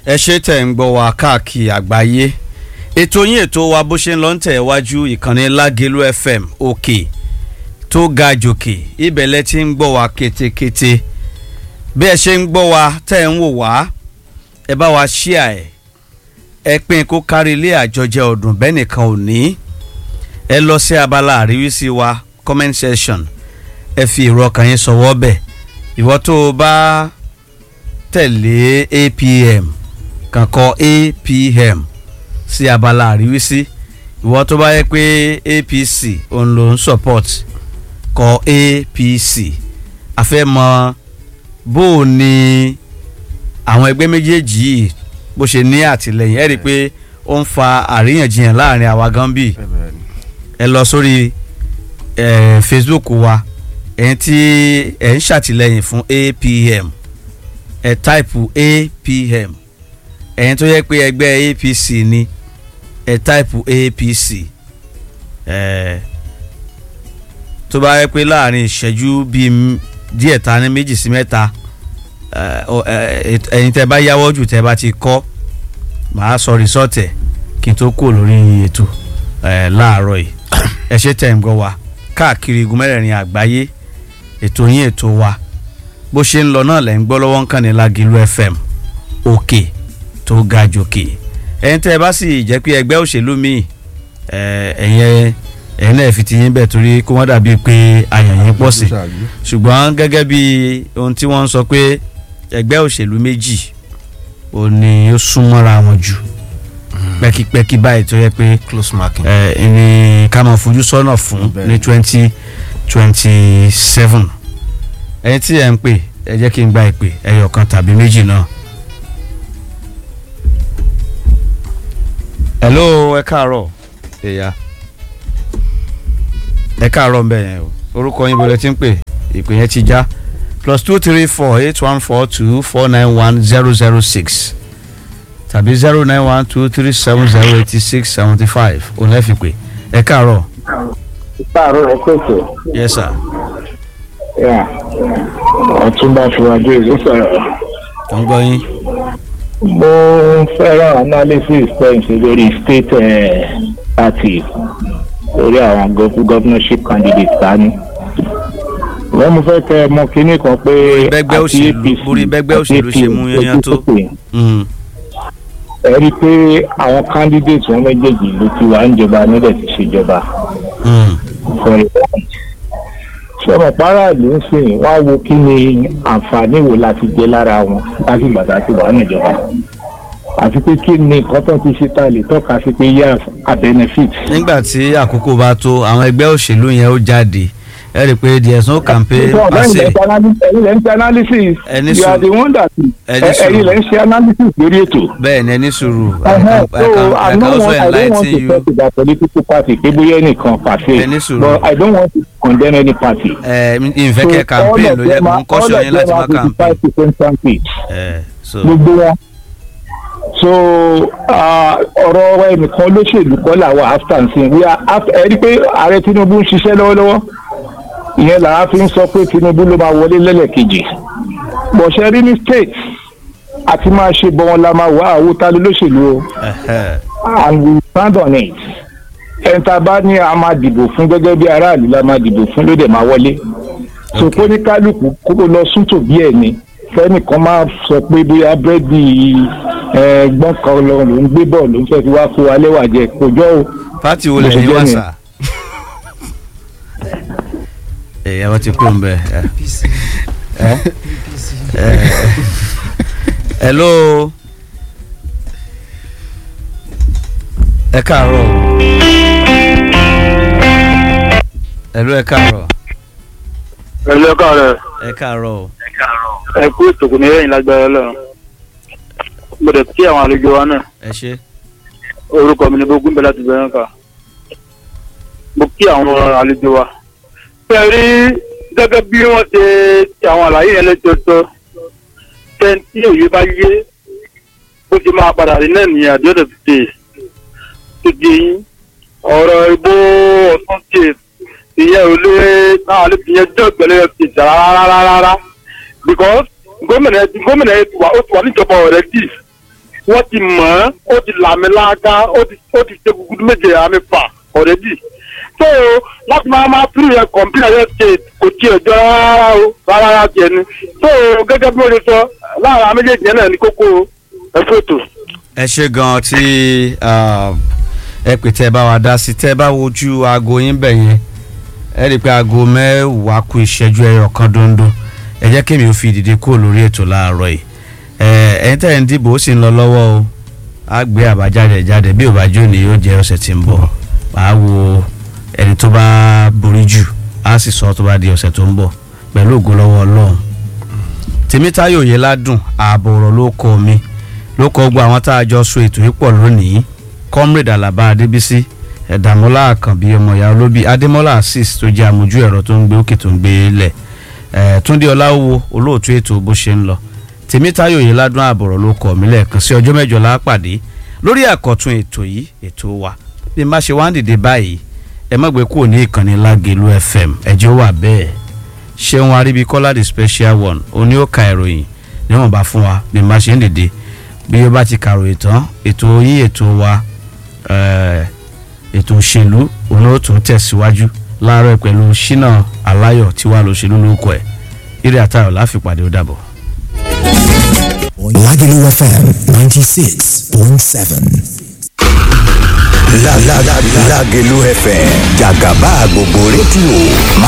ẹ ṣe tẹ̀ ń gbọ́ wa káàkiri àgbáyé ètò yín ètò wa bó ṣe ń lọ ń tẹ̀ wájú ìkànnì lágẹ̀lú fm òkè tó ga jòkè ibẹ̀ lẹ ti ń gbọ́ wa kétékété bí ẹ ṣe ń gbọ́ wa tẹ̀ ń wò wá ẹ bá wa ṣíà ẹ̀ ẹ pín kó kárí ilé àjọjẹ ọdún bẹ́ẹ̀ nìkan ò ní ẹ lọ sí abala àríwísí wa comment section ẹ fi èrò ọkàn yín sọwọ́ bẹ̀ ìwọ tó o bá tẹ̀lé apm kàn kọ apm sí abala àríwísí ìwọ tó bá yẹ pé apc òun ló ń support kọ apc a fẹ́ mọ bó o ní àwọn ẹgbẹ́ méjèèjì yìí bó ṣe ní àtìlẹyìn ẹ rí i pé ó ń fa àríyànjiyàn láàrin àwa gan bíi ẹ lọ sórí eh, facebook wa ẹ̀yin tí ẹ̀ ń ṣàtìlẹyìn fún apm ẹ̀ táìpù apm ẹ̀yin tó yẹ pé ẹgbẹ́ apc ni ẹ̀ táìpù apc ẹ̀ tó bá yẹ pé láàrin ìṣẹ́jú bíi díẹ̀ ta ní méjì sí mẹ́ta ẹ̀yin tẹ́ bá yáwọ́ jù tẹ́ bá ti kọ́ màá sọ rìsọ́ọ̀tẹ̀ kí n tó kúrò lórí ètò láàárọ̀ yìí ẹ ṣe tẹ̀ ń gbọ́ wa káàkiri igun mẹ́rẹ̀ẹ̀rin àgbáyé ètò yín ètò wa bó ṣe ń lọ náà lẹ́ ń gbọ́ lọ́wọ́ ń kàn ní Lágìlú FM òkè tó ga jòkè ẹ̀yin tẹ́ ẹ bá sì jẹ́ pé ẹgbẹ́ òṣèlú míì ẹ̀yin ẹ̀yin náà fi ti yín bẹ̀ torí kó wọ́n dàbí pé àyàn yín pọ̀ sí ṣùgbọ́n gẹ́gẹ́ bí ohun tí wọ́n ń sọ pé ẹgbẹ́ òṣèlú méjì ò ní ó súnmọ́ra wọn jù pẹ́kípẹ́kí báyìí tó yẹ pé close marking. ẹ ní ká máa fojú sọ́nà fún ní twenty twenty seven ẹni tí ẹ ń pè ẹ jẹ́ kí n gba ìpè ẹyọ kan tàbí méjì náà. hello ẹ káàárọ̀ ẹ̀yà ẹ káàárọ̀ mbẹ́ yẹn o orúkọ yín bọ̀lẹ̀ tí ń pè ìpè yẹn ti já plus two three four eight one four two four nine one zero zero six tàbí zero nine one two three seven zero eighty six seventy five òun lẹ́ fi pè ẹ káàárọ̀. káàárọ̀ ẹ pèsè. yes sir. ọ̀túnba fúradé ló sọ̀rọ̀. tó ń gbọ́ yín. mo fẹ́ràn analysis pẹ̀nsì lórí state eh, party lórí àwọn governorship candidates tání. wọ́n mo fẹ́ kẹ́ ẹ mọ kínní kan pé bẹ́gbẹ́ òṣèlú borí bẹ́gbẹ́ òṣèlú ṣe mú yányán tó. Mm. ẹ rí i pé àwọn candidates wọn méjèèjì ló ti wà ń jọba nílẹ̀ ti ṣèjọba Mm. for a while. ṣé ọmọ paráàlú ń sìn wá wo kí ni àǹfààní wo láti jẹ lára wọn láti gbàgbà tí wàá níjọba àti pé kí ni nǹkan tó ti ṣe tá a lè tọ́ka sí pé yes a benefit. nígbà tí àkókò bá tó àwọn ẹgbẹ́ òṣèlú yẹn ó jáde ẹ rí i pé there is no campaign So, per ẹ̀yin se lẹ́ ń ṣe analysis- ẹ̀yin lẹ́ ń ṣe analysis Ẹni you are sùúrù. the one that Ẹni ẹ- ẹ̀yin sùúrù. lẹ́ ń ṣe analysis lórí ètò. bẹ́ẹ̀ ni ẹni sùúrù I Uh-huh. can- I So can- I I can don't also want I don't want enlighten to you talk about political party pé bóyá ẹnìkan pàṣẹ Ẹni sùúrù. but I don't want to condemn any party. ẹ ìfẹ́kẹ́ campaign ló yẹ kó ń kọ́ṣọ́ yín láti má campaign campaign. ẹ so gbogbo wọn. so ah, ọ̀rọ̀ ẹnìkan olóṣèlú kọ́ làwọn after nsìn we are after ẹ rí i pé ààrẹ Tinubu ń ṣiṣẹ́ lọ́wọ́lọ́wọ́ ìyẹn làá fi ń sọ pé Tinubu ló máa wọlé lẹ́lẹ̀kejì bọ̀ṣẹ́ rí ní state àti máa ṣe bọ́ wọn la máa wá àwòtá lólóṣèlú o ẹhẹ. and we stand on it ẹni tá a bá ní a máa dìbò fún gẹ́gẹ́ bí aráàlú la máa dìbò fún ló dẹ̀ máa wọlé so Okay. kó ní kálukú kó lọ sún tòbí ẹ̀ ni fẹ́nìkan máa sọ pé bóyá búrẹ́dì gbọ́n kan lọ ló ń gbé bọ̀ ló ń fẹ́ fi wá kó alẹ́ wà jẹ kò jọ o. pati wo lè Bó ṣe ní jẹ́ wá nìyẹn. sà. ẹ ẹ wọ́n ti kú ń bẹ̀ ẹ. ẹ ẹ hello ẹ káàárọ̀ hello ẹ káàárọ̀ ẹlẹ́ káàárọ̀ ẹ káàárọ̀ ẹ kú ìtòkù ní ẹ̀yìn lágbára ọlọ́run mo dẹ̀ kí àwọn àlejò wa náà ẹ ṣe orúkọ mi ni bógún bẹ́ẹ̀ láti bẹ̀rẹ̀ ká mo kí àwọn àlejò wa. ṣé ẹ rí gẹ́gẹ́ bí wọ́n ṣe ti àwọn àlàyé yẹn lẹ́jọ́jọ́ tẹ́ntì òye bá yé bó ṣe máa padà rí náà ní àdéhùn ti tó di yín ọ̀rọ̀ ìbò ọ̀sán ṣe ìyẹn ò lè náà lè fi yẹn jẹ́ ìgbẹ́lẹ́ ti jà rárá rárá because gómìnà gómìnà ti wà ó ti wà níjọba ọ̀rẹ́ dì wọ́n ti mọ̀ ọ́n ó ti làmìlaka ó ti ó ti ṣe gugudu méje àmì fà ọ̀rẹ́dì so láti máa máa pírí yẹn kọ̀m̀pútà yẹn ṣe kò tiẹ̀ jọ rárá o rárá rárá tiẹ̀ ni so gẹ́gẹ́ bí mo ṣe sọ láàrin àwọn méjèèjì yẹn náà ní kókó ẹ̀fọ́ ètò. ẹ ṣe gan tí ah, ẹ pè tẹ́ ẹ bá wa dá sí tẹ́ ẹ bá wojú aago yín bẹ̀ yẹn ẹ rí i pé aago mẹ́wàá kù ìṣẹ́jú ẹyọ kan dondo ẹ jẹ́ kémi ò fi dìde kúrò lórí ètò láàárọ̀ yìí ẹ ẹ̀yin tẹ́ ẹ̀ ń dìbò ó sì ń lọ lọ́wọ́ o á gbé àbájáde ẹ̀ jáde bí ò bá jó ni yóò jẹ́ ọ̀sẹ̀ tí ń bọ̀ màá wo ẹni tó bá borí jù á sì sọ tó bá di ọ̀sẹ̀ tó ń bọ̀ pẹ̀lú ògo lọ́wọ́ ọlọ́run tèmítáyò yẹn ládùn ààbò ọ̀rọ̀ ló kọ mi ló kọ gbọ́ àwọn tá a jọ so ètò yìí pọ̀ lónìí comrade alaba adébísí ẹ̀dàmọ́lá àkànbí ọmọ ìyá olóbì adémọ́lá assis tó jẹ́ àmójú ẹ̀rọ tó ń gbé òkè tó ń gbé lẹ̀ ẹ̀ túndé ọláwó olóòtú ètò bó ṣe ń lọ tèmítáyò yẹn ládùn ààbò ọ̀rọ̀ ló kọ mi lẹ́ẹ̀kan sí ọjọ́ mẹ́jọ lápàdé lórí àkọ́tún ètò yìí ètò wa bí n bá ṣe wá ń dìde báyìí ẹ má gbé kúrò ní ìkànnì lágẹ̀lú fm ẹjọ́ wà bẹ́ẹ̀ ṣéun aríbíkọ́lá the special one oní ó ka ìròyìn níwọ̀n bá fún wa bí n bá ṣe ń dìde bí ó bá ti kàròyìn tán ètò yín ètò wa eh, ètò òṣèlú òun ó tún tẹ̀síwájú láàárọ̀ pẹ̀lú ṣínà aláyọ̀ tí wàá lọ́ṣèlú lórúkọ ẹ̀ eré àtàrọ̀ láfipàdé ó dàbọ̀. Lagelu FM 96.7. La la la la Lagelu FM Jagaba gbogbo rédíò máa